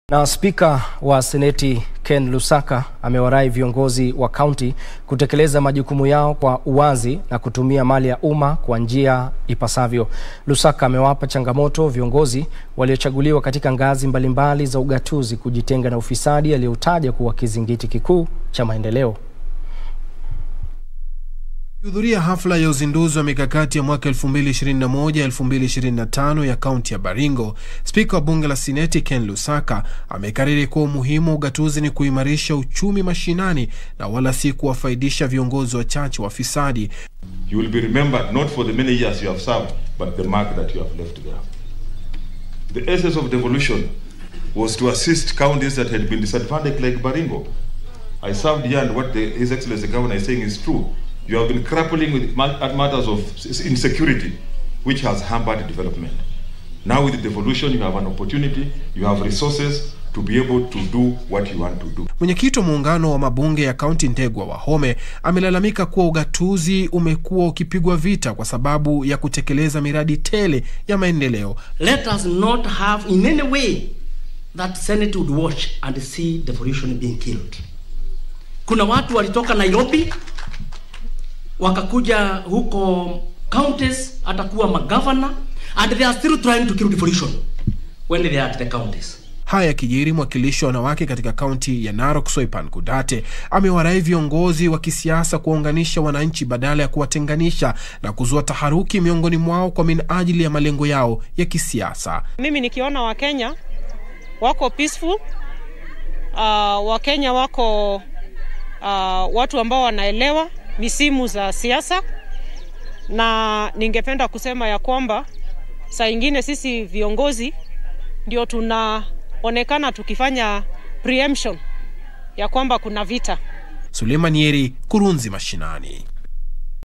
Na spika wa seneti Ken Lusaka amewarai viongozi wa kaunti kutekeleza majukumu yao kwa uwazi na kutumia mali ya umma kwa njia ipasavyo. Lusaka amewapa changamoto viongozi waliochaguliwa katika ngazi mbalimbali za ugatuzi kujitenga na ufisadi aliyotaja kuwa kizingiti kikuu cha maendeleo. Akihudhuria hafla ya uzinduzi wa mikakati ya mwaka 2021-2025 ya kaunti ya Baringo, spika wa bunge la Seneti Ken Lusaka amekariri kuwa umuhimu wa ugatuzi ni kuimarisha uchumi mashinani na wala si kuwafaidisha viongozi wachache wafisadi. You will be remembered not for the many years you have served, but the mark that you have left there. The essence of devolution was to assist counties that had been disadvantaged like Baringo. I served here and what the, His Excellency the Governor is saying is true. You have been grappling with matters of insecurity, which has hampered development. Now with the devolution, you have an opportunity, you have resources to be able to do what you want to do. Mwenyekiti wa muungano wa mabunge ya kaunti Ndegwa Wahome amelalamika kuwa ugatuzi umekuwa ukipigwa vita kwa sababu ya kutekeleza miradi tele ya maendeleo. Let us not have in any way that Senate would watch and see devolution being killed. Kuna watu walitoka Nairobi wakakuja huko counties atakuwa magavana and they are still trying to kill devolution when they are at the counties. Haya yakijiri, mwakilishi wa wanawake katika kaunti ya Narok Soipan Kudate amewarai viongozi wa kisiasa kuwaunganisha wananchi badala ya kuwatenganisha na kuzua taharuki miongoni mwao kwa minajili ya malengo yao ya kisiasa. Mimi nikiona Wakenya wako peaceful, uh, Wakenya wako uh, watu ambao wanaelewa misimu za siasa, na ningependa kusema ya kwamba saa ingine sisi viongozi ndio tunaonekana tukifanya preemption ya kwamba kuna vita. Suleiman Yeri, Kurunzi Mashinani.